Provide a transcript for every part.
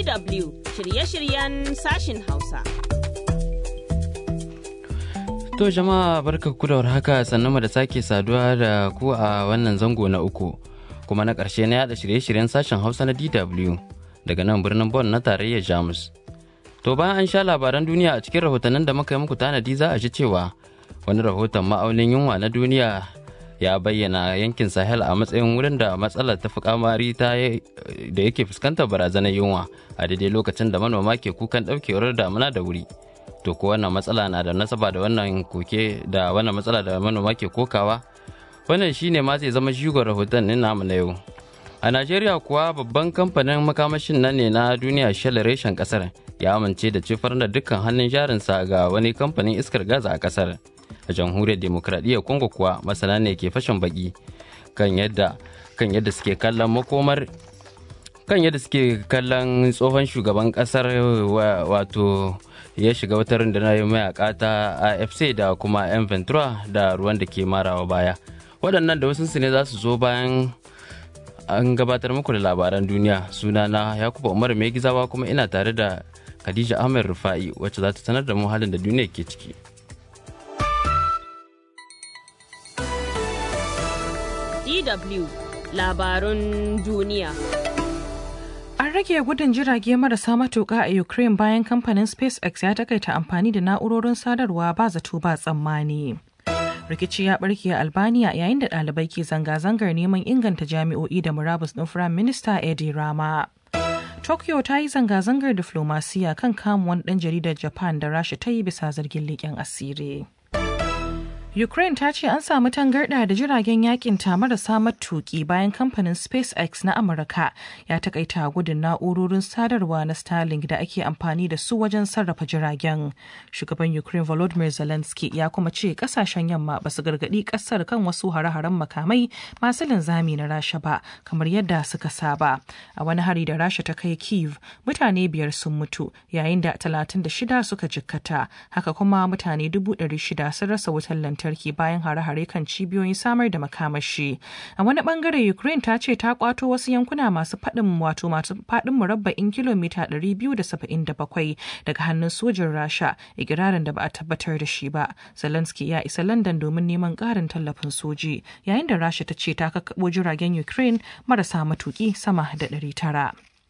DW shirye-shiryen sashin Hausa. To jama'a barka ku da warhaka sannan mu da sake saduwa da ku a wannan zango na uku kuma na ƙarshe na yada shirye-shiryen sashen Hausa na DW daga nan birnin Bonn na tarayyar Jamus. To bayan an sha labaran duniya a cikin rahotannin da muka yi muku tanadi za a ji cewa wani rahoton ma'aunin yunwa na duniya ya bayyana yankin Sahel a matsayin wurin da matsalar ta fi kamari ta da yake fuskantar barazanar yunwa a daidai lokacin da manoma ke kukan ɗaukewar damuna da wuri. to ko wannan matsala na da nasaba da wannan koke da wannan matsala da manoma ke kokawa wannan shine ma zai zama shigon rahoton ɗin namu na yau a najeriya kuwa babban kamfanin makamashin nan ne na duniya shell reshen kasar ya amince da cifar da dukkan hannun jarinsa ga wani kamfanin iskar gaza a kasar a jamhuriyar demokradiyyar congo kuwa masana ne ke fashin baki kan yadda kan yadda suke kallon makomar kan yadda suke kallon tsohon shugaban kasar wato ya shiga wata rundunar mayaka ta afc da kuma 'yan ventura da ruwan da ke marawa baya waɗannan da wasu ne za su zo bayan an gabatar muku da labaran duniya sunana yakuba umar mai gizawa kuma ina tare da khadija ahmed rufa'i wacce za ta sanar da mu halin da duniya ke ciki DW labarun duniya. An rage gudun jirage marasa matuƙa a Ukraine bayan kamfanin SpaceX ya takaita amfani da na'urorin sadarwa ba zato ba tsammani. Rikici ya barke a Albania yayin da ɗalibai ke zanga-zangar neman inganta jami'o'i da murabus ɗin Firayim Minista Edi Rama. Tokyo ta yi zanga-zangar diflomasiya kan kamuwan ɗan jaridar Japan da Rasha ta yi bisa zargin leƙen asiri. Ukraine ta ce an samu tangarɗa da jiragen yakin ta marasa matuki bayan kamfanin SpaceX na Amurka ya takaita gudun na'urorin sadarwa na Starlink da ake amfani da su wajen sarrafa jiragen. Shugaban Ukraine Volodymyr Zelensky ya kuma ce kasashen yamma ba su gargaɗi ƙasar kan wasu hare-haren makamai masu linzami na Rasha ba kamar yadda suka saba. A wani hari da Rasha ta kai Kiev, mutane biyar sun mutu yayin da 36 suka jikkata. Haka kuma mutane 600 sun rasa wutar lantarki. lantarki bayan hare-hare kan cibiyoyin samar da makamashi. A wani bangare Ukraine ta ce ta kwato wasu yankuna masu faɗin wato masu faɗin murabba'in kilomita 277 daga hannun sojin Rasha, ikirarin da ba a tabbatar da shi ba. Zelensky ya isa London domin neman ƙarin tallafin soji, yayin da Rasha ta ce ta kakkaɓo jiragen Ukraine marasa matuƙi sama da 900.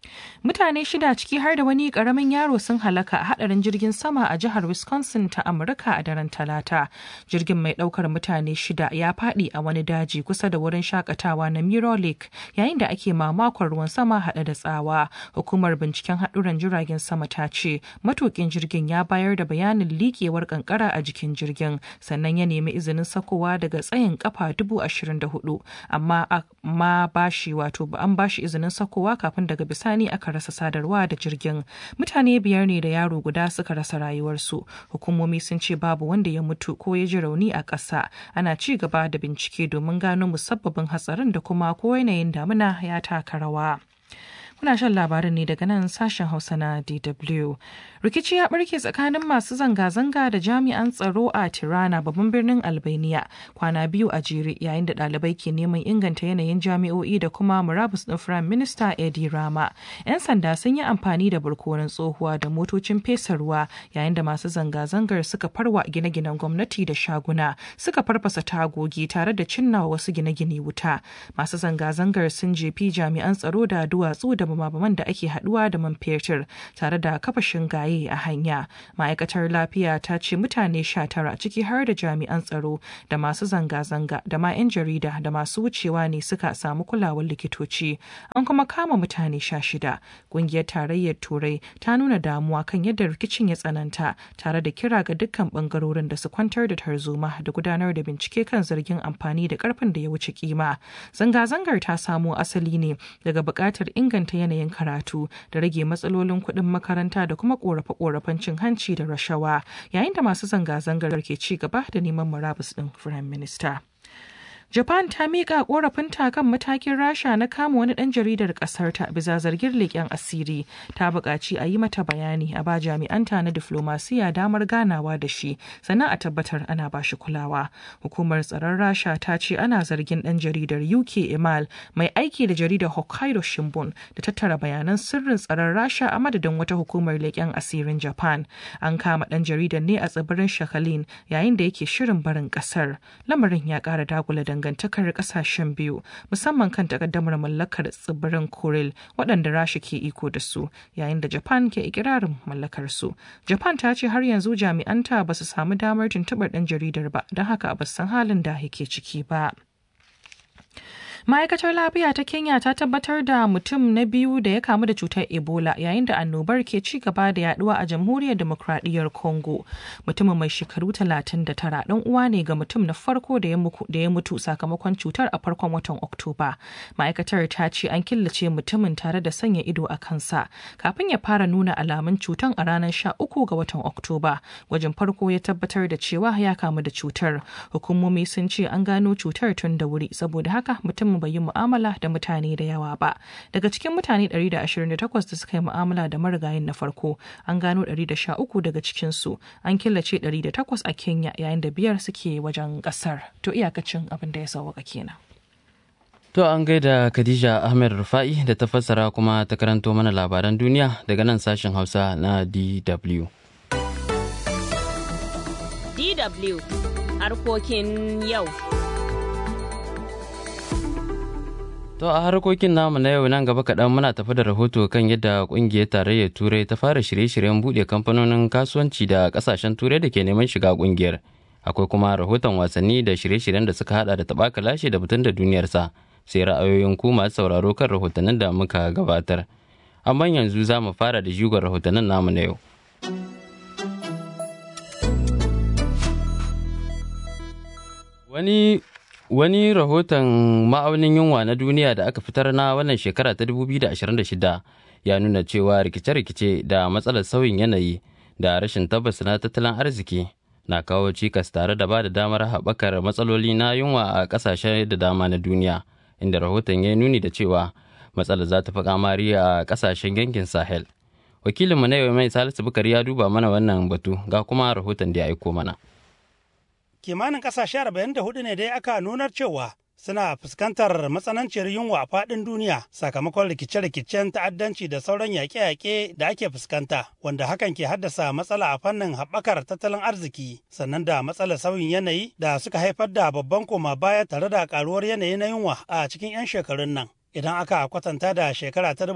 Mutane shida ciki har da wani karamin yaro sun halaka a hadarin jirgin sama a jihar Wisconsin ta Amurka a daren Talata. Jirgin mai daukar mutane shida ya fadi a wani daji kusa da wurin shakatawa na Mirror Lake yayin da ake mamakon ruwan sama hada da tsawa. Hukumar binciken haduran jiragen sama ta ce matukin jirgin ya bayar da bayanin likewar kankara a jikin jirgin sannan ya nemi izinin sakowa daga tsayin kafa dubu ashirin da hudu amma ma bashi wato an bashi izinin sakowa kafin daga bisani bisani aka rasa sadarwa da jirgin mutane biyar ne da yaro guda suka rasa rayuwarsu hukumomi sun ce babu wanda ya mutu ko ya ji rauni a ƙasa ana ci gaba da bincike domin gano musabbabin hatsarin da kuma ko yanayin damuna ya taka rawa. Kuna shan labarin ne daga nan sashen Hausa na DW. Rikici ya barke tsakanin masu zanga-zanga da jami'an tsaro a Tirana babban birnin Albania kwana biyu a jere yayin da ɗalibai ke neman inganta yanayin jami'o'i da kuma murabus ɗin Firayim Minista Edi Rama. 'Yan sanda sun yi amfani da barkonon tsohuwa da motocin fesa ruwa yayin da masu zanga-zangar suka farwa gine-ginen gwamnati da shaguna suka farfasa tagogi tare da cinna wasu gine-gine wuta. Masu zanga-zangar sun jefi jami'an tsaro da duwatsu da bumabuman da ake haduwa da man fetur tare da kafa shingaye a hanya ma'aikatar lafiya ta ce mutane sha tara ciki har da jami'an tsaro da masu zanga-zanga da ma 'yan jarida da masu wucewa ne suka samu kulawar likitoci an kuma kama mutane sha shida ƙungiyar tarayyar turai ta nuna damuwa kan yadda rikicin ya tsananta tare da kira ga dukkan bangarorin da su kwantar da tarzoma da gudanar da bincike kan zargin amfani da karfin da ya wuce kima zanga-zangar ta samo asali ne daga buƙatar inganta yanayin karatu da rage matsalolin kuɗin makaranta da kuma ƙorafe-ƙorafen cin hanci da rashawa yayin da masu zanga-zangar ke ci gaba da neman murabus ɗin firayim minista. Japan ta miƙa ƙorafinta kan matakin Rasha na kama wani ɗan jaridar ƙasar ta bisa zargin leƙen asiri. Ta buƙaci a yi mata bayani a ba jami'anta na diflomasiya damar ganawa da shi sannan a tabbatar ana ba shi kulawa. Hukumar tsaron Rasha ta ce ana zargin ɗan jaridar UK Emal mai aiki da jaridar Hokkaido Shimbun da tattara bayanan sirrin tsaron Rasha a madadin wata hukumar leƙen asirin Japan. An kama ɗan jaridar ne a tsibirin Shakhalin yayin da yake shirin barin ƙasar. Lamarin ya ƙara dagula dangantakar ƙasashen biyu musamman kan takaddamar mallakar tsibirin Kuril waɗanda Rasha ke iko da su yayin da Japan ke ikirarin mallakar su. Japan ta ce har yanzu jami'anta ba su samu damar tuntuɓar ɗan jaridar ba don haka ba san halin da yake ciki ba. ma'aikatar lafiya ta kenya ta tabbatar da mutum na biyu da ya kamu da cutar ebola yayin da annobar ke ci gaba da yaduwa a jamhuriyar demokradiyyar congo mutumin mai shekaru 39 dan uwa ne ga mutum na farko da ya mutu sakamakon cutar a farkon watan oktoba ma'aikatar ta ce an killace mutumin tare da sanya ido a kansa kafin ya fara nuna alamun cutar a ranar 13 ga watan oktoba gwajin farko ya tabbatar da cewa ya kamu da cutar hukumomi sun ce an gano cutar tun da wuri saboda haka mutum bai yi mu'amala da mutane da yawa ba daga cikin mutane 128 da suka yi mu'amala da marigayin na farko an gano 113 daga cikinsu an killace 108 a kenya yayin da biyar suke wajen kasar to iyakacin abin da ya sauwaka kenan To an gaida Khadija Ahmed Rufa'i da ta fassara kuma ta karanto mana labaran duniya daga nan sashen Hausa na DW. DW harkokin yau. To a harkokin namu na yau nan gaba kaɗan muna tafi da rahoto kan yadda ƙungiyar tarayyar Turai ta fara shirye-shiryen buɗe kamfanonin kasuwanci da ƙasashen Turai da ke neman shiga ƙungiyar. Akwai kuma rahoton wasanni da shirye-shiryen da suka hada da taɓaka lashe da mutum da duniyarsa sai ra'ayoyin ku masu sauraro kan rahotannin da muka gabatar. Amma yanzu za mu fara da jigon rahotannin namu na yau. Wani Wani rahoton ma'aunin yunwa na duniya da aka fitar na wannan shekara ta 2026 ya nuna cewa rikice-rikice da matsalar sauyin yanayi da rashin tabbas na tattalin arziki na kawo cikas tare da ba da damar haɓakar matsaloli na yunwa a ƙasashe da dama na duniya inda rahoton ya nuni da cewa matsalar za ta fi kamari a ƙasashen yankin sahel wakilinmu na yau mai salisu bukari ya duba mana wannan batu ga kuma rahoton da ya aiko mana kimanin kasashe 44 ne dai aka nunar cewa suna fuskantar matsananciyar yunwa a faɗin duniya sakamakon rikice-rikicen ta'addanci da sauran yaƙe-yaƙe da ake fuskanta wanda hakan ke haddasa matsala a fannin haɓakar tattalin arziki sannan da matsalar sauyin yanayi da suka haifar da babban koma baya tare da ƙaruwar yanayi na yunwa a cikin 'yan shekarun nan idan aka kwatanta da shekara ta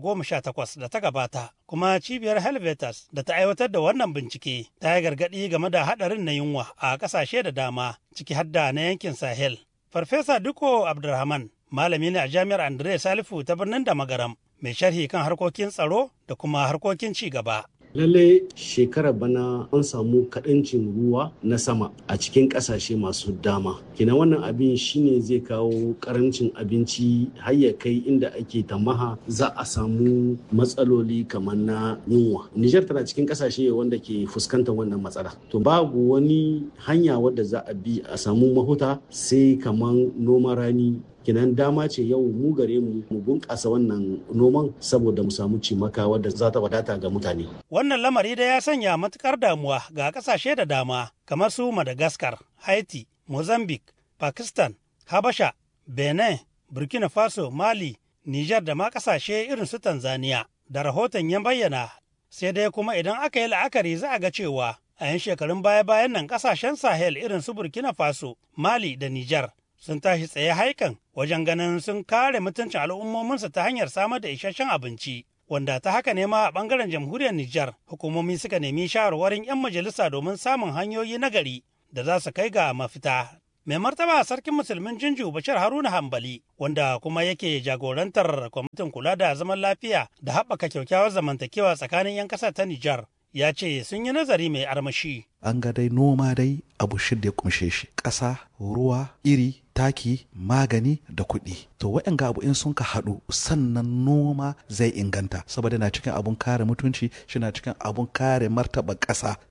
2018 da ta gabata kuma cibiyar helvetas da ta aiwatar da wannan bincike ta yi gargaɗi game da haɗarin na yunwa a ƙasashe da dama ciki hadda na yankin sahel farfesa duko abdulrahman malami ne a jami'ar andre salifu ta birnin da magaram mai sharhi kan harkokin tsaro da kuma harkokin ci gaba lalle shekarar bana an samu kaɗancin ruwa na sama a cikin ƙasashe masu dama kina wannan abin shine zai kawo ƙarancin abinci har ya kai inda ake tamaha za a samu matsaloli kamar na yunwa nijar tana cikin ƙasashe wanda ke fuskantar wannan matsala to babu wani hanya wadda za a bi a samu mahuta sai kamar noman rani kinan dama ce yau mu gare mu mu bunƙasa wannan noman saboda mu samu cimaka wadda za ta wadata ga mutane. Wannan lamari da ya sanya matukar damuwa ga ƙasashe da dama kamar su Madagascar, Haiti, Mozambique, Pakistan, Habasha, Benin, Burkina Faso, Mali, Nijar da ma ƙasashe irin su Tanzania. Da rahoton ya bayyana sai dai kuma idan aka yi la'akari za a ga cewa a 'yan shekarun baya-bayan nan ƙasashen Sahel irin su Burkina Faso, Mali da Nijar sun tashi tsaye haikan wajen ganin sun kare mutuncin al'ummominsu ta hanyar samar da isasshen abinci wanda ta haka ne ma a bangaren jamhuriyar Nijar hukumomi suka nemi shawarwarin 'yan majalisa domin samun hanyoyi na gari da za su kai ga mafita. Mai martaba sarkin musulmin Jinju Bashir Haruna Hambali wanda kuma yake jagorantar kwamitin kula da zaman lafiya da haɓaka kyakkyawar zamantakewa tsakanin 'yan ƙasar ta Nijar ya ce sun yi nazari mai armashi. An ga dai noma dai abu shida ya kumshe shi ƙasa, ruwa, iri, taki, magani da kuɗi. To waɗanga abu in sun ka haɗu sannan noma zai inganta saboda na cikin abun kare mutunci shi na cikin abun kare martaba ƙasa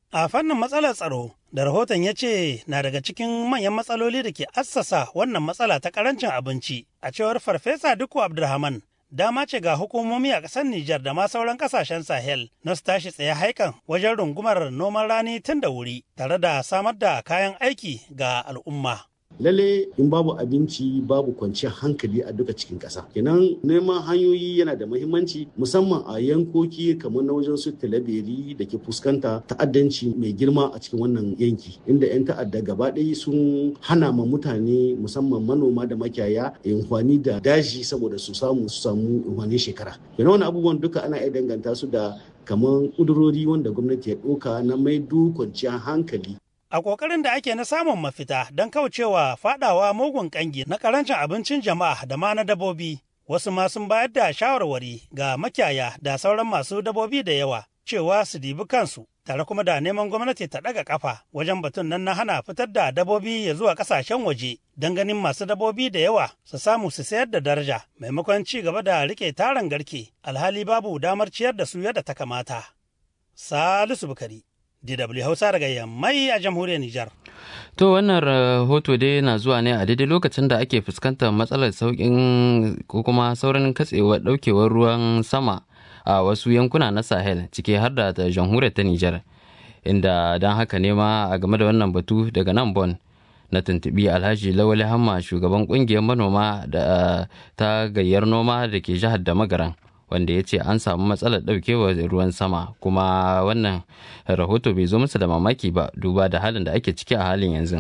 A fannin matsalar tsaro da rahoton ya ce na daga cikin manyan matsaloli da ke assasa wannan matsala ta karancin abinci a cewar Farfesa Dukku Abdulrahman dama ce ga hukumomi a ƙasar Nijar da ma sauran ƙasashen Sahel na su tashi tsaye haikan wajen rungumar noman rani tun da wuri tare da samar da kayan aiki ga al'umma. lalle in babu abinci babu kwanciyar hankali a duka cikin ƙasa kenan neman hanyoyi yana da mahimmanci musamman a yankoki kamar na wajen su talabiri da ke fuskanta ta'addanci mai girma a cikin wannan yanki inda 'yan ta'adda gaba ɗaya sun hana ma mutane musamman manoma da makiyaya amfani da daji saboda su samu su samu amfanin shekara kenan wani abubuwan duka ana iya danganta su da kamar ƙudurori wanda gwamnati ya ɗauka na maido kwanciyar hankali A ƙoƙarin da ake na samun mafita don kaucewa faɗawa mugun ƙangi na ƙarancin abincin jama'a da ma na dabobi, wasu ma sun bayar da shawarwari ga makiyaya da sauran masu dabobi da yawa cewa su dibi kansu tare kuma da neman gwamnati ta ɗaga ƙafa wajen batun nan na hana fitar da dabobi ya zuwa ƙasashen waje don ganin masu dabobi da yawa su samu su sayar da daraja maimakon ci gaba da riƙe taron garke alhali babu damar ciyar da su yadda ta kamata. Salisu Bukari. DW Hausa daga Yammai a jamhuriyar Nijar. To wannan rahoto dai na zuwa ne a daidai lokacin da ake fuskantar matsalar sauƙin ko kuma saurin katsewar ɗaukewar ruwan sama a wasu yankuna na Sahel ciki har da ta jamhuriyar ta Nijar. Inda don haka ne ma a game da wannan batu daga nan Bon na tuntubi Alhaji Lawali Hamma shugaban ƙungiyar manoma da ta gayyar noma da ke jihar da magaran. wanda ya ce an samu matsalar ɗaukewar ruwan sama kuma wannan rahoto bai zo musu da mamaki ba duba da halin da ake ciki a halin yanzu.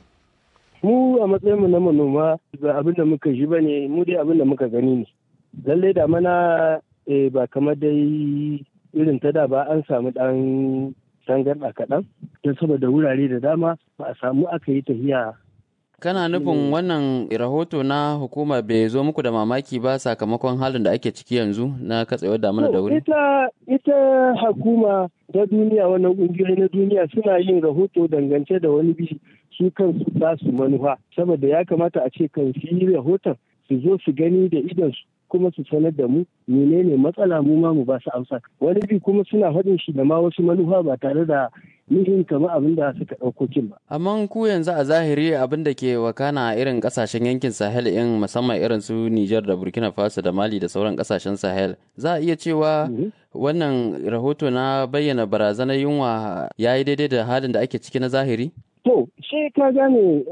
mu a matsayinmu na manoma ba abin da muka ji ba ne mu dai abin da muka gani ne lallai da mana ba kamar dai irin ta da ba an samu ɗan tangarɗa kaɗan don saboda wurare da dama ba a samu aka yi tafiya kana nufin wannan rahoto na hukuma bai zo muku da mamaki ba sakamakon halin da ake ciki yanzu na katsewar damuna da wuri? Ita, ita hukuma ta duniya wannan ƙungiyoyi na duniya suna yin rahoto dangance da wani bi su kansu za su manufa saboda ya kamata a ce kan su yi rahoton su zo su gani da idonsu kuma su sanar da mu menene matsala mu ma mu ba su amsa wani bi kuma suna faɗin shi da ma wasu manufa ba tare da nihin kamar abin da suka ɗauko kin ba. Amma ku yanzu a zahiri abin da ke wakana a irin ƙasashen yankin Sahel in musamman irin su Nijar da Burkina Faso da Mali da sauran ƙasashen Sahel za a iya cewa wannan rahoto na bayyana barazanar yunwa ya yi daidai da halin da ake ciki na zahiri? To, shi ka gane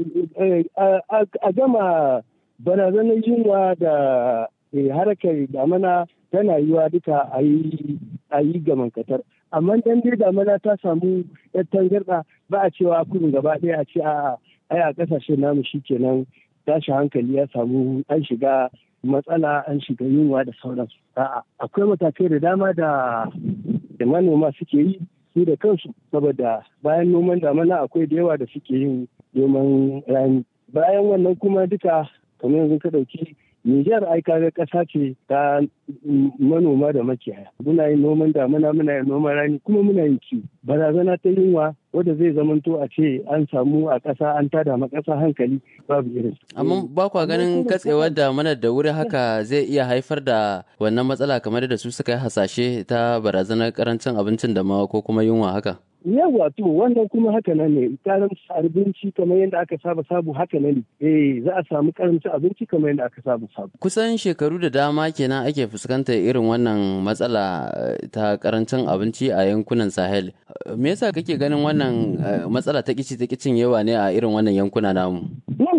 a gama barazanar yunwa da harkar damana tana yiwa duka a yi gamankatar. amma dan dai damana ta samu yar tangarɗa ba a cewa kudin gaba ɗaya a ce a ai a ƙasashe namu shikenan tashi hankali ya samu an shiga matsala an shiga yunwa da sauransu a'a akwai matakai da dama da da manoma suke yi su da kansu saboda bayan noman damana akwai da yawa da suke yin noman rani bayan wannan kuma duka kamar yanzu ka ɗauki Nijar ai kaga ƙasa ce ta manoma da makiyaya. Muna yin noman damuna muna yin noman rani kuma muna yin kiwo. Barazana ta yunwa wadda zai zamanto a ce an samu a ƙasa an tada ma ƙasa hankali babu irin. Amma ba kwa ganin katsewar damuna da wuri haka zai iya haifar da wannan matsala kamar da su suka yi hasashe ta barazanar karancin abincin da ma ko kuma yunwa haka. yawa to wannan kuma haka nan ne karamci abinci kamar yadda aka saba sabu haka nan eh za a samu karamci abinci kamar yadda aka saba sabu kusan shekaru da dama kenan ake fuskantar irin wannan matsala ta karancin abinci a yankunan sahel me yasa kake ganin wannan matsala ta kici ta kicin yawa ne a irin wannan yankuna namu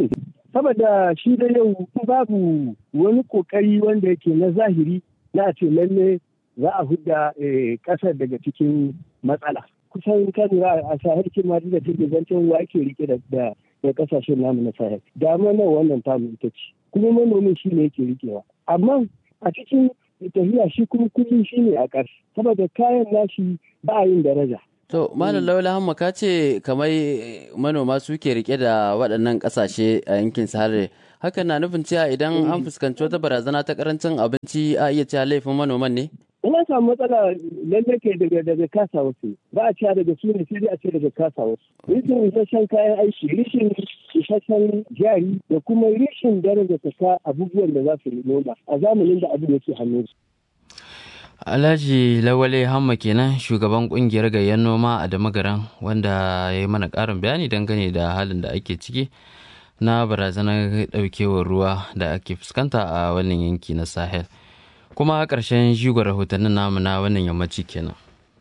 saboda shi da yau babu wani kokari wanda yake na zahiri na ce lalle za a hudda kasar daga cikin matsala kusan kan a sahel ma da take zancen wa ake rike da da kasashen namu na sahel dama nan wannan tamu ita ce kuma manomin shi ne yake rikewa amma a cikin tafiya shi kuma kullum shi ne a ƙarshe saboda kayan nashi ba a yin daraja To, Malam Laula Hamma ka ce kamar manoma suke rike da waɗannan ƙasashe a yankin Sahara. Hakan na nufin cewa idan an fuskanci wata barazana ta ƙarancin abinci a iya cewa laifin manoman ne? Ina samu matsala lalle ke daga daga kasa wasu ba a cewa daga su ne sai a ce daga kasa wasu. Rishin isasshen kayan aiki, rishin isasshen jari da kuma rishin daraja ta abubuwan da za su noma a zamanin da abin yake hannun su. Alhaji Lawale Hamma kenan shugaban kungiyar gayyar noma a Damagaran wanda ya yi mana ƙarin bayani dangane da halin da ake ciki na barazanar ɗaukewar ruwa da ake fuskanta a wannan yanki na Sahel. Kuma ƙarshen jigon rahotannin namu na wannan yammaci kenan.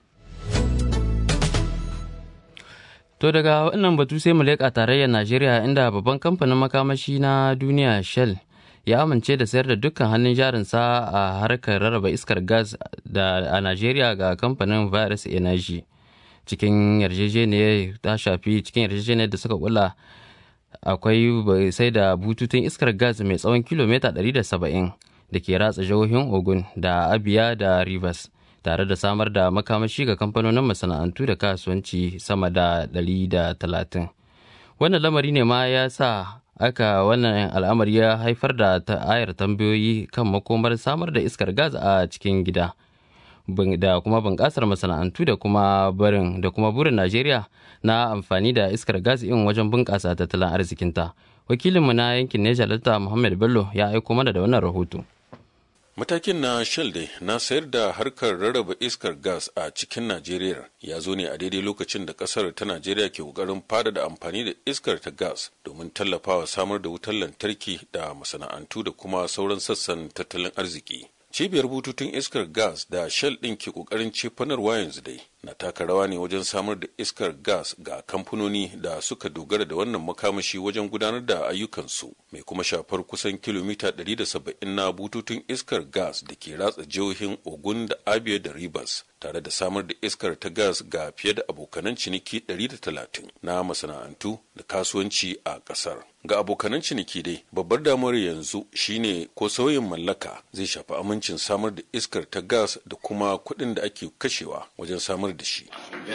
To daga wannan batu sai mu leƙa tarayyar Najeriya inda babban kamfanin makamashi na duniya Shell ya amince da sayar da dukkan hannun jarinsa a harkar rarraba iskar gas da a Najeriya ga kamfanin Virus Energy. Cikin yarjejeniyar ta shafi cikin yarjejeniyar da suka kula akwai sai da bututun iskar gas mai tsawon kilomita 170 da ke ratsa jihohin Ogun da Abia da Rivers. tare da samar da makamashi ga kamfanonin masana'antu da kasuwanci sama da 130 wannan lamari ne ma ya sa aka wannan al'amari ya haifar da ayar tambayoyi kan makomar samar da iskar gas a cikin gida da kuma bunƙasar masana'antu da kuma barin da kuma burin najeriya na amfani da iskar gas in wajen bunƙasa tattalin arzikinta wakilinmu na yankin neja delta muhammad bello ya aiko mana da wannan rahoto Matakin na Shell dai na sayar da harkar rarraba iskar gas a cikin Najeriya ya zo ne a daidai lokacin da kasar ta Najeriya ke kokarin fada da amfani da iskar ta gas domin tallafawa samar da wutar lantarki da masana'antu da kuma sauran sassan tattalin arziki. Cibiyar bututun iskar gas da Shell ɗin ke kokarin cefanarwa yanzu dai na taka rawa ne wajen samar da iskar gas ga kamfanoni da suka dogara da wannan makamashi wajen gudanar da ayyukansu mai kuma shafar kusan kilomita 170 na bututun iskar gas da ke ratsa jihohin ogun da abia da rivers tare da samar da iskar ta gas ga fiye da abokanan ciniki 130 na masana'antu da kasuwanci a kasar ga abokanan ciniki dai babbar damuwar yanzu shine ko sauyin mallaka zai shafi amincin samar da iskar ta gas da kuma kuɗin da ake kashewa wajen samar da shi.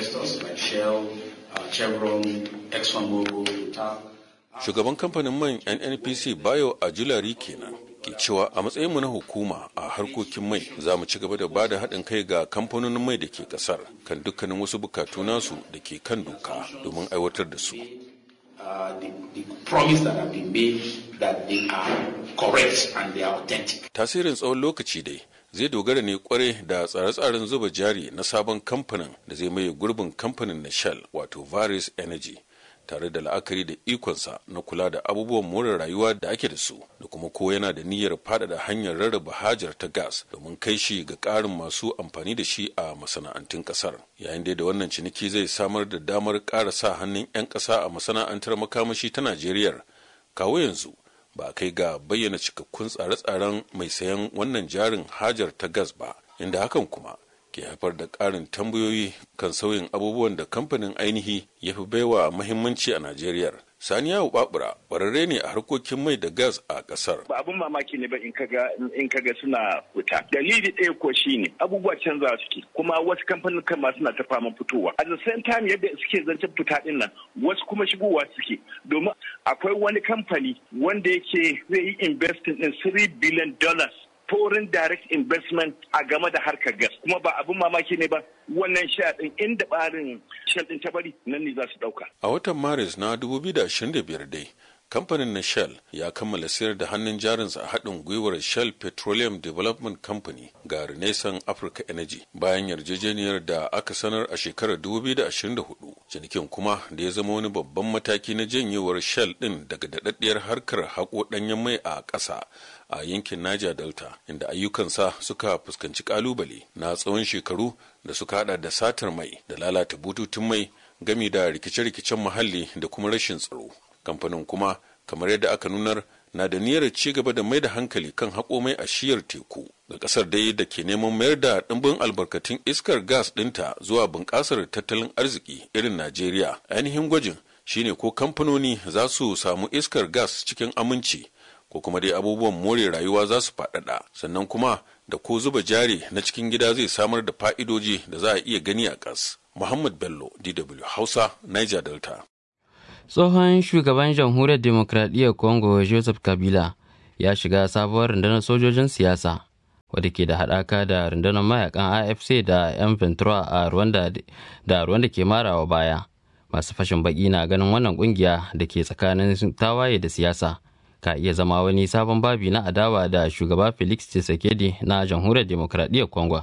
Shugaban kamfanin man NNPC Bayo a Julari kenan ke cewa a matsayinmu na hukuma a harkokin mai za mu ci gaba da bada haɗin kai ga kamfanonin mai da ke ƙasar kan dukkanin wasu bukatu nasu da ke kan doka domin aiwatar da su. Uh, the, the promise that have been made that they are correct and they are authentic. Tasirin tsawon lokaci dai zai dogara ne kware da tsare-tsaren zuba jari na sabon kamfanin da zai maye gurbin kamfanin na Shell wato Varis Energy tare da la'akari da ikonsa na kula da abubuwan more rayuwa da ake da su da kuma ko yana da niyyar faɗaɗa hanyar rarraba hajar ta gas domin kai shi ga ƙarin masu amfani da shi a masana'antun ƙasar yayin da wannan ciniki zai samar da damar ƙara sa hannun 'yan ƙasa a masana'antar makamashi ta najeriya kawo yanzu ba a kai ga bayyana cikakkun tsare-tsaren mai sayan wannan jarin hajar ta gas ba inda hakan kuma ke haifar da ƙarin tambayoyi kan sauyin abubuwan da kamfanin ainihi ya fi baiwa mahimmanci a Najeriya. Saniya Babura ƙwararre ne a harkokin mai da gas a ƙasar. Ba abin mamaki ne ba in kaga in kaga suna fita. Dalili ɗaya ko shine abubuwa canza suke kuma wasu kamfanin kan ma suna ta fama fitowa. At the same time yadda suke zancen fita ɗin nan wasu kuma shigowa suke domin akwai wani kamfani wanda yake zai yi investing ɗin 3 billion dollars foreign direct investment a game da harkar gas kuma ba abin mamaki ne ba wannan sha din inda barin shell din ta bari nan ne za su dauka a watan maris na 2025 dai kamfanin na shell ya kammala sayar da hannun jarinsa a haɗin gwiwar shell petroleum development company ga renaissance africa energy bayan yarjejeniyar da aka sanar a shekarar 2024 cinikin kuma da ya zama wani babban mataki na janyewar shell ɗin daga daɗaɗɗiyar harkar haƙo ɗanyen mai a ƙasa a yankin Niger Delta inda ayyukansa suka fuskanci kalubale na tsawon shekaru da suka hada da satar mai da lalata bututun mai gami da rikice-rikicen muhalli da kuma rashin tsaro. Kamfanin kuma kamar yadda aka nunar na da niyyar ci gaba da mai da hankali kan haƙo mai a shiyar teku ga ƙasar dai da ke neman mayar da ɗimbin albarkatun iskar gas ɗinta zuwa bunƙasar tattalin arziki irin Najeriya. Ainihin gwajin shine ko kamfanoni za su samu iskar gas cikin aminci ko kuma dai abubuwan more rayuwa za su faɗaɗa sannan kuma da ko zuba jari na cikin gida zai samar da fa'idoji da za a iya gani a ƙas. Muhammad Bello, DW Hausa, Niger Delta. Tsohon shugaban jamhuriyar demokradiyyar Congo Joseph Kabila ya shiga sabuwar rundunar sojojin siyasa wadda ke da haɗaka da rundunar mayakan AFC da 'yan Ventura a Rwanda da Rwanda ke marawa baya. Masu fashin baki na ganin wannan kungiya da ke tsakanin tawaye da siyasa. ka iya zama wani sabon babi na adawa da shugaba felix tshisekedi na jamhuriyar demokradiyyar congo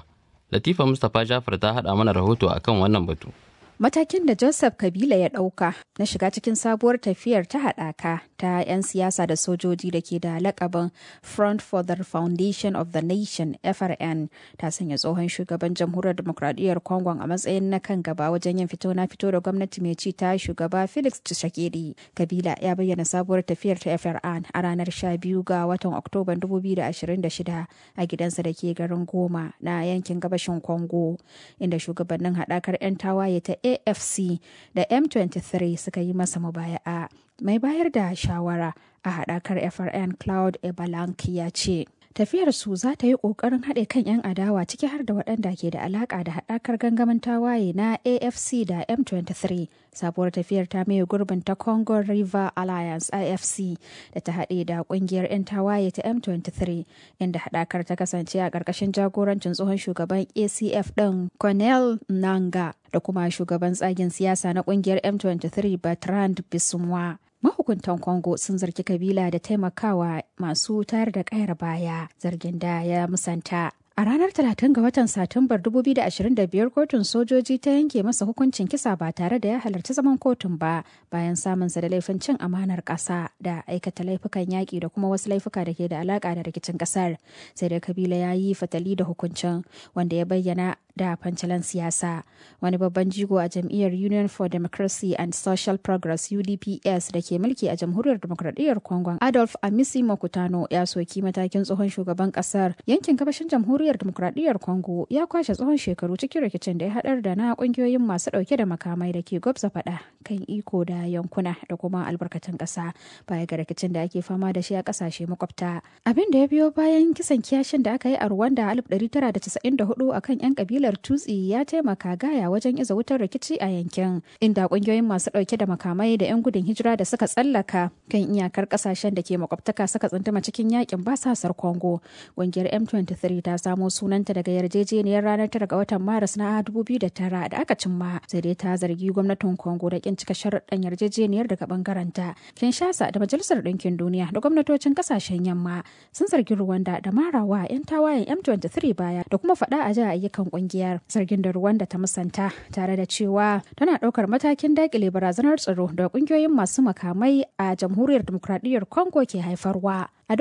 Latifa Mustapha Jafar ta haɗa mana rahoto akan wannan batu. Matakin da Joseph Kabila ya ɗauka na shiga cikin sabuwar tafiyar ta haɗaka ta 'yan siyasa da sojoji da ke da lakabin Front for the Foundation of the Nation FRN ta sanya tsohon shugaban jamhuriyar demokradiyyar Congo a matsayin na kan gaba wajen yin fito na fito da gwamnati mai ci ta shugaba Felix Tshisekedi. Kabila ya bayyana sabuwar tafiyar ta FRN a ranar 12 ga watan Oktoban 2026 a gidansa da ke garin Goma na yankin gabashin Congo inda shugabannin haɗakar 'yan tawaye ta afc da m23 suka yi masa mubaya'a mai bayar da shawara a haɗakar frn cloud ebalanki ya ce tafiyar su za ta yi ƙoƙarin haɗe kan 'yan adawa ciki har da waɗanda ke da alaƙa da haɗakar gangamin tawaye na afc da m23 sabuwar tafiyar ta maye gurbin ta congo river alliance ifc da ta haɗe da ƙungiyar 'yan tawaye ta m23 inda haɗakar ta kasance a ƙarƙashin jagorancin tsohon shugaban acf ɗin cornel nanga da kuma shugaban tsagen siyasa na ƙungiyar m23 bertrand bisumwa mahukuntan congo sun zargi kabila da taimakawa masu tayar da kayar baya zargin da ya musanta A ranar 30 ga watan Satumbar 2025 kotun sojoji ta yanke masa hukuncin kisa ba tare da ya halarci zaman kotun ba bayan samunsa da laifin cin amanar ƙasa da aikata laifukan yaƙi da kuma wasu laifuka da ke da alaƙa da rikicin ƙasar. Sai da kabila ya yi fatali da hukuncin wanda ya bayyana da fancalan siyasa. Wani babban jigo a jam'iyyar Union for Democracy and Social Progress UDPS da ke mulki a jamhuriyar demokradiyyar Congo Adolf Amisi Mokutano ya soki matakin tsohon shugaban ƙasar yankin gabashin jamhuriyar jamhuriyar demokradiyyar congo ya kwashe tsawon shekaru cikin rikicin da ya haɗar da na kungiyoyin masu ɗauke da makamai da ke gwabza faɗa kan iko da yankuna da kuma albarkatun ƙasa baya ga rikicin da ake fama da shi a ƙasashe makwabta abin da ya biyo bayan kisan kiyashin da aka yi a rwanda a 1994 akan 'yan kabilar tutsi ya taimaka gaya wajen iza wutar rikici a yankin inda kungiyoyin masu ɗauke da makamai da 'yan gudun hijira da suka tsallaka kan iyakar ƙasashen da ke makwabtaka suka tsunduma cikin yakin basasar congo ƙungiyar m23 ta samu samo sunanta daga yarjejeniyar ranar tara ga watan maris na 2009 da aka cimma sai dai ta zargi gwamnatin congo da kin cika sharuɗan yarjejeniyar daga bangaranta kinshasa da majalisar ɗinkin duniya da gwamnatocin ƙasashen yamma sun zargi rwanda da marawa 'yan tawayen m23 baya da kuma faɗa a jiya ayyukan ƙungiyar zargin da rwanda ta musanta tare da cewa tana ɗaukar matakin daƙile barazanar tsaro da ƙungiyoyin masu makamai a jamhuriyar demokradiyyar congo ke haifarwa A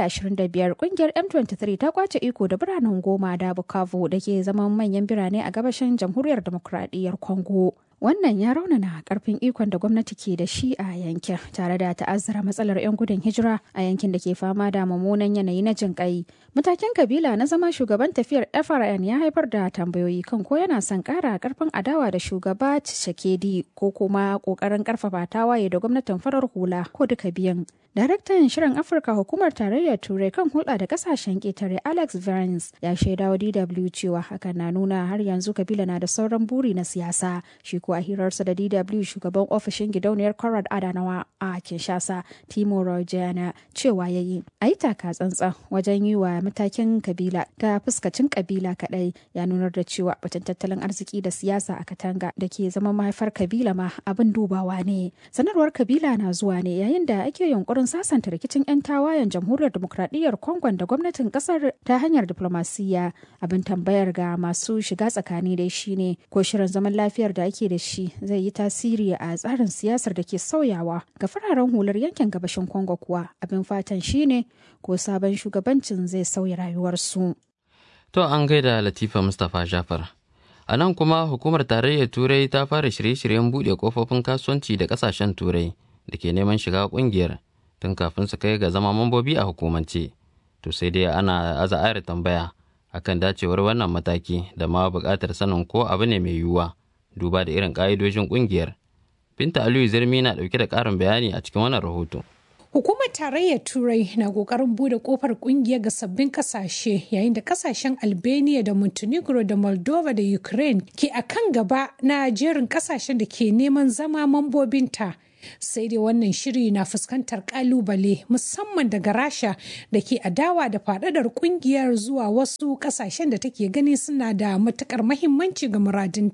2025 kungiyar M23 ta kwace iko da biranen goma da Bukavu da ke zaman manyan birane a gabashin jamhuriyar demokradiyyar Congo. Wannan ya raunana karfin ikon da gwamnati ke da shi a yankin tare da ta'azzara matsalar 'yan gudun hijira a yankin da ke fama da mummunan yanayi na jin kai. Matakin kabila na zama shugaban tafiyar FRN ya haifar da tambayoyi kan ko yana son kara karfin adawa da shugaba Tshisekedi ko kuma kokarin karfafa tawaye da gwamnatin farar hula ko duka biyan. Daraktan Shirin Afirka Hukumar Tarayyar Turai kan hulɗa da kasashen ƙetare Alex Vance ya shaida wa DW cewa hakan na nuna har yanzu kabila na da sauran buri na siyasa. Shi ko a hirarsa da DW shugaban ofishin gidauniyar Conrad Adanawa a Kinshasa Timo Rojana cewa ya yi. A yi taka tsantsan wajen yi wa matakin kabila ta fuskacin kabila kaɗai ya nunar da cewa batun tattalin arziki da siyasa a Katanga da ke zama mahaifar kabila ma abin dubawa ne. Sanarwar kabila na zuwa ne yayin da ake yunkurin sasanta rikicin 'yan tawayen jamhuriyar demokradiyyar Congo da gwamnatin kasar ta hanyar diplomasiyya abin tambayar ga masu shiga tsakani dai shine ko shirin zaman lafiyar da ake da shi zai yi tasiri a tsarin siyasar da ke sauyawa ga fararen hular yankin gabashin Congo kuwa abin fatan shine ko sabon shugabancin zai sauya rayuwarsu. To an gaida Latifa Mustapha Jafar. A nan kuma hukumar tarayyar Turai ta fara shirye-shiryen buɗe kofofin kasuwanci da ƙasashen Turai da ke neman shiga ƙungiyar tun kafin su kai ga zama mambobi a hukumance to sai dai ana aza ayar tambaya akan dacewar wannan mataki da ma buƙatar sanin ko abu ne mai yiwuwa duba da irin ƙa'idojin ƙungiyar binta aliyu zirmi na ɗauke da ƙarin bayani a cikin wannan rahoto Hukumar Tarayyar Turai na ƙoƙarin bude ƙofar ƙungiyar ga sabbin ƙasashe yayin da ƙasashen Albania da Montenegro da Moldova da Ukraine ke a kan gaba na jerin ƙasashen da ke neman zama mambobinta. sai dai wannan shiri na fuskantar kalubale musamman daga rasha da ke adawa da faɗaɗar kungiyar zuwa wasu ƙasashen da take gani suna da matukar mahimmanci ga muradinta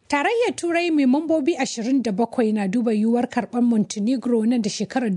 Tarayyar Turai mai mambobi 27 na duba yiwuwar karɓar Montenegro nan da shekarar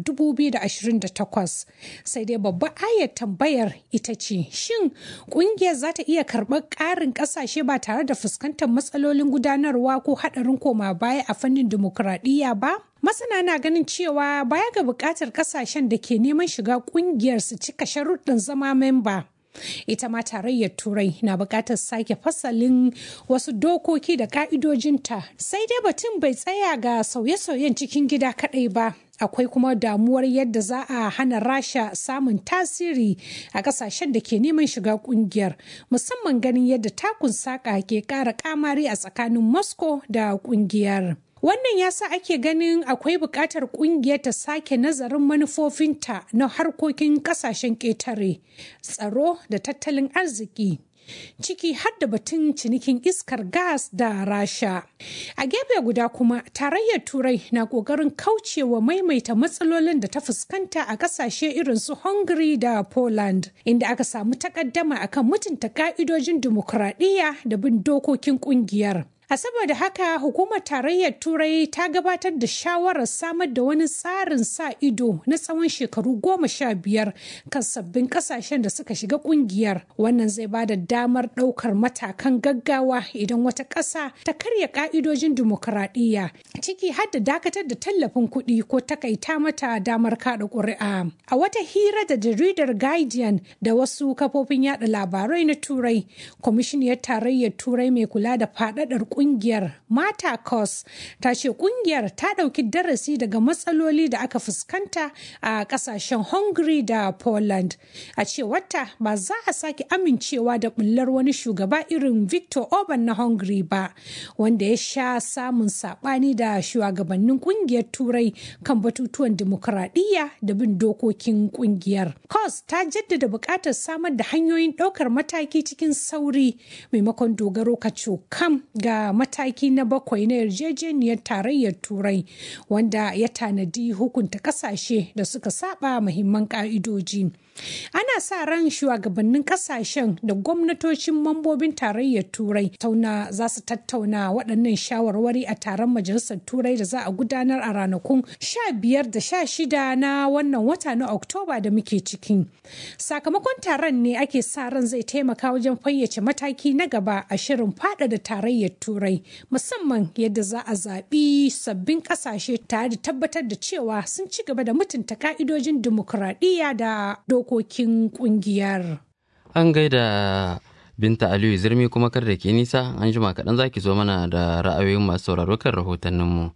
2028. Sai dai babbar ayar tambayar ita ce, shin ƙungiyar za ta iya karɓar ƙarin ƙasashe ba tare da fuskantar matsalolin gudanarwa ko haɗarin koma baya a fannin dimokuraɗiyya ba? Masana na ganin cewa baya ga buƙatar ƙasashen da ke neman shiga ƙungiyar su cika sharuɗin zama memba. ita ma tarayyar turai na buƙatar sake fasalin wasu dokoki da ƙa'idojinta sai dai batun bai tsaya ga sauye-sauyen cikin gida kaɗai ba akwai kuma damuwar yadda za a hana rasha samun tasiri a kasashen da ke neman shiga kungiyar musamman ganin yadda takun saƙa ke ƙara kamari a tsakanin moscow da kungiyar Wannan ya sa ake ganin akwai buƙatar ƙungiyar ta sake nazarin manufofinta na harkokin ƙasashen ƙetare, tsaro da tattalin arziki. ciki har da batun cinikin iskar gas da rasha a gefe guda kuma tarayyar turai na kokarin kaucewa maimaita matsalolin da ta fuskanta a kasashe irin su hungary da poland inda aka samu takaddama akan mutunta ka'idojin dimokuraɗiyya da bin dokokin kungiyar A saboda haka hukumar tarayyar turai ta gabatar da shawarar samar da wani tsarin sa ido na tsawon shekaru goma sha biyar kan sabbin kasashen da suka shiga kungiyar wannan zai ba da damar ɗaukar matakan gaggawa idan wata ƙasa ta karya ƙa'idojin dimokuraɗiyya ciki har da dakatar da tallafin kuɗi ko takaita mata damar kaɗa ƙuri'a. A wata hira da jaridar Guardian da wasu kafofin yada labarai na turai kwamishiniyar tarayyar turai mai kula da faɗaɗar kungiyar mata cos ta ce kungiyar ta ɗauki darasi daga matsaloli da aka fuskanta a ƙasashen hungary da poland a cewarta ba za a sake amincewa da bullar wani shugaba irin victor orban na hungary ba wanda ya sha samun saɓani da shugabannin kungiyar turai kan batutuwan dimokuraɗiyya da bin dokokin kungiyar cos ta jaddada buƙatar samar da hanyoyin ɗaukar mataki cikin sauri maimakon dogaro kam ga mataki na bakwai na yarjejeniyar tarayyar turai wanda ya tanadi hukunta kasashe da suka saba muhimman ka'idoji ana sa ran shugabannin kasashen da gwamnatocin mambobin tarayyar turai tauna za su tattauna waɗannan shawarwari a taron majalisar turai da za a gudanar a ranakun 15 da 16 na wannan wata na oktoba da muke ciki sakamakon taron ne ake sa ran zai taimaka wajen fayyace mataki na gaba a shirin fada da tarayyar turai musamman yadda za a zaɓi sabbin ƙasashe tare da tabbatar da cewa sun ci gaba da mutunta ka'idojin dimokuraɗiyya da dokokin ƙungiyar. An gaida Binta Aliyu Zirmi kuma kar da ke nisa an jima kaɗan za ki zo mana da ra'ayoyin masu sauraro kan rahotanninmu.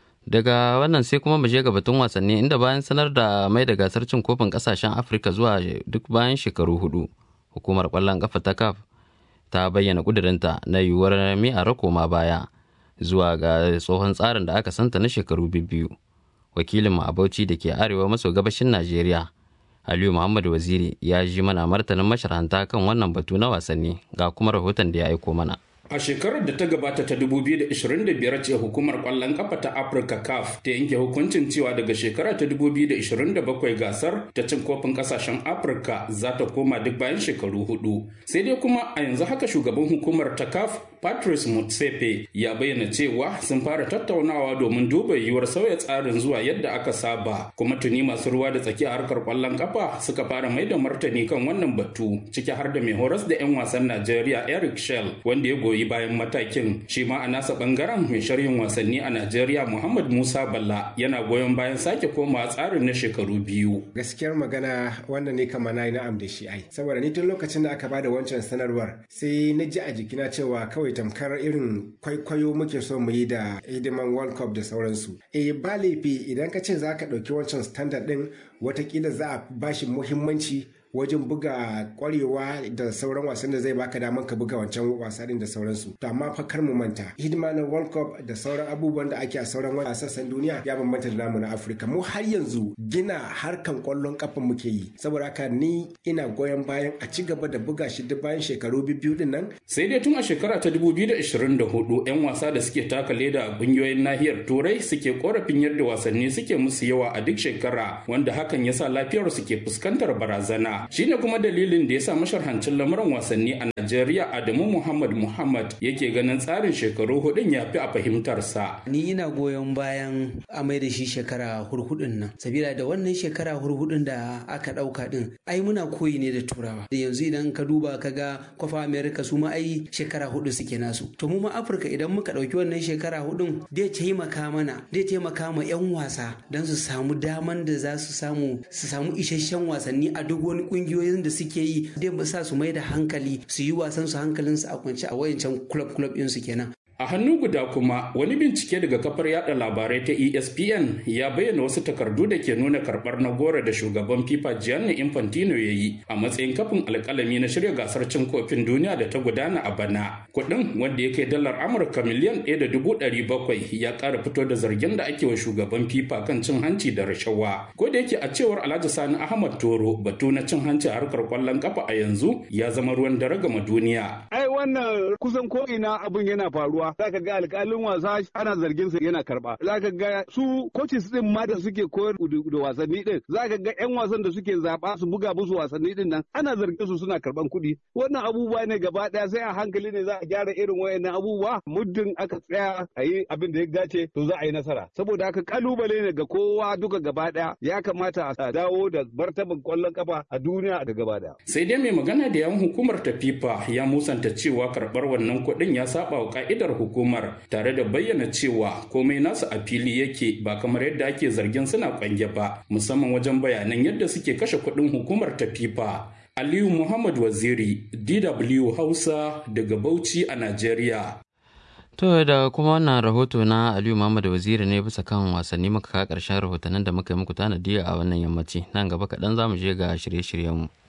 Daga wannan sai kuma mu je ga batun wasanni inda bayan sanar da mai da gasar cin kofin ƙasashen Afirka zuwa duk bayan shekaru hudu. Hukumar ƙwallon ƙafa ta CAF ta bayyana ƙudurinta na yiwuwar mi'ara koma baya zuwa ga tsohon tsarin da aka santa na shekaru biyu. Wakilin a Bauchi da ke arewa maso gabashin Najeriya, Aliyu Muhammad Waziri ya ji mana martanin masharanta kan wannan batu na wasanni ga kuma rahoton da ya aiko mana. A shekarar da ta gabata ta 2025 ce hukumar kwallon kafa ta Africa CAF ta yanke hukuncin cewa daga shekara ta 2027 gasar ta cin kofin kasashen Afirka za ta koma duk bayan shekaru hudu. Sai dai kuma a yanzu haka shugaban hukumar ta CAF Patrice Motsepe ya bayyana cewa sun fara tattaunawa domin duba yiwuwar sauya tsarin zuwa yadda aka saba kuma tuni masu ruwa da tsaki a harkar kwallon kafa suka fara mai da martani kan wannan batu ciki har da mai horas da 'yan wasan Najeriya Eric Shell wanda ya goyi bayan matakin shi ma a nasa bangaren mai sharhin wasanni a Najeriya Muhammad Musa Balla yana goyon bayan sake koma tsarin na shekaru biyu. Gaskiyar magana wannan ne kama na yi na'am da shi ai saboda ni tun lokacin da aka bada wancan sanarwar sai na ji a jikina cewa kawai tamkar irin kwaikwayo muke so mu yi da hidiman World Cup da sauransu. Eh ba laifi idan ka ce za ka ɗauki wancan standard ɗin watakila za a bashi muhimmanci wajen buga kwarewa da sauran wasan da zai baka daman ka buga wancan wasannin da sauransu to amma fa kar mu manta hidima na world cup da sauran abubuwan da ake a sauran sassan duniya ya bambanta da namu na afirka mu har yanzu gina harkan kwallon kafa muke yi saboda haka ni ina goyon bayan a ci gaba da buga shi duk bayan shekaru biyu din nan sai dai tun a shekara ta 2024 yan wasa da suke taka leda a kungiyoyin nahiyar turai suke korafin yadda wasanni suke musu yawa a duk shekara wanda hakan yasa lafiyar su ke fuskantar barazana shine kuma dalilin da ya sa masharhancin lamuran wasanni a Najeriya Adamu Muhammad Muhammad yake ganin tsarin shekaru hudun ya fi a fahimtarsa. Ni ina goyon bayan a mai da shi shekara hurhudun nan. Sabila da wannan shekara hurhudun da aka ɗauka ɗin ai muna koyi ne da turawa. Da yanzu idan ka duba ka ga kwafa Amerika su ma ai shekara hudu suke nasu. To mu ma Afirka idan muka ɗauki wannan shekara hudun zai taimaka mana zai taimaka ma 'yan wasa don su samu daman da za su samu su samu isasshen wasanni a duk wani kungiyoyin da suke yi zai sa su mai da hankali su yi wasan su hankalin su a kwance a wayancan club club din su kenan A hannu guda kuma wani bincike daga kafar yada labarai ta ESPN ya bayyana wasu takardu da ke nuna karbar na gora da shugaban FIFA Gianni Infantino ya yi a matsayin kafin alkalami na shirya gasar cin kofin duniya da ta gudana a bana. Kuɗin wanda ya kai dalar Amurka miliyan ɗaya da dubu ɗari bakwai ya ƙara fito da zargin da ake wa shugaban FIFA kan cin hanci da rashawa. Ko da yake a cewar Alhaji Sani Ahmad Toro batu na cin hanci a harkar kwallon kafa a yanzu ya zama ruwan dare gama duniya. Ai wannan kusan ko ina abin yana faruwa. zaka ga alƙalin wasa ana zargin sa yana karba zaka ga su coaches din ma da suke koyar da wasanni din zaka ga yan wasan da suke zaba su buga musu wasanni din nan ana zargin su suna karban kuɗi wannan abubuwa ne gaba daya sai a hankali ne za a gyara irin wayannan abubuwa muddin aka tsaya a yi abin da ya dace to za a yi nasara saboda haka kalubale ne ga kowa duka gaba daya ya kamata a dawo da martaban kwallon kafa a duniya da gaba daya sai dai mai magana da yan hukumar ta FIFA ya musanta cewa karbar wannan kuɗin ya saba wa ka'idar hukumar tare da bayyana cewa komai nasu a fili yake ba kamar yadda ake zargin suna kwange ba musamman wajen bayanan yadda suke kashe kuɗin hukumar ta fifa aliyu muhammad waziri dw hausa daga bauchi a nigeria To da kuma wannan rahoto na Aliyu Muhammad Waziri ne bisa kan wasanni muka kawo ƙarshen rahotannin da muka yi muku tanadi a wannan yammaci nan gaba kaɗan za mu je ga shirye-shiryenmu.